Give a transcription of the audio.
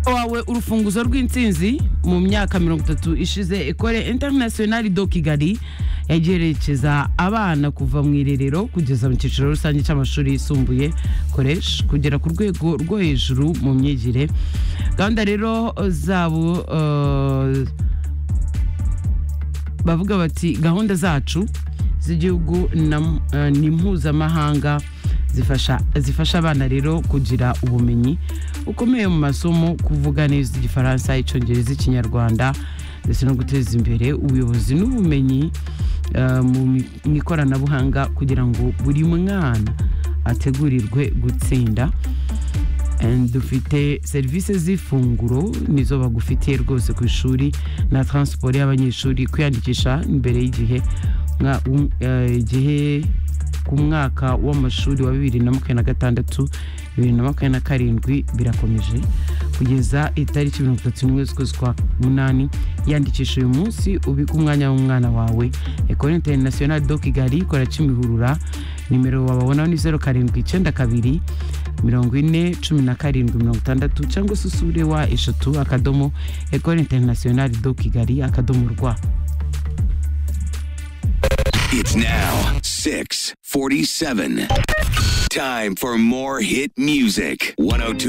wawe urufunguzo rw'intsinzi mu myaka mirongo itatu ishize ekore international do kigali yagerekeza abana kuva mu irerero kugeza mu cyiciro rusange cy'amashuri yisumbuye koresha kugera ku rwego rwo hejuru mu myigire gahunda rero zabo eh, bavuga bati gahunda zacu z'igihugu na- eh, ni mpuzamahanga zifasha zifasha abana rero kugira ubumenyi bukomeye mu masomo kuvuga neza igifaransa icyongereza ikinyarwanda ndetse no guteza imbere ubuyobozi n'ubumenyi eh, mu mi- mu ikoranabuhanga kugira ngo buri mwana ategurirwe gutsinda And dufite serivisi z'ifunguro nizo bagufitiye rwose ku ishuri na transport y'abanyeshuri kwiyandikisha imbere y'igihe mwa- um- eh, igihe ku mwaka w'amashuri wa bibiri na makumyabiri na gatandatu bibiri na makumyabiri na karindwi birakomeje kugeza itariki mirongo itatu n'imwe z'ukwezi kwa munani yandikisha uyu munsi ubike umwanya w'umwana wawe ekore interinasiyonali do kigali kora kimihurura nimero wababonaho ni zeru karindwi icyenda kabiri mirongo ine cumi na karindwi mirongo itandatu cyangwa se usure wa eshatu akadomo ekore interinasiyonali do kigali akadomo rwa It's now 647. Time for more hit music. 102.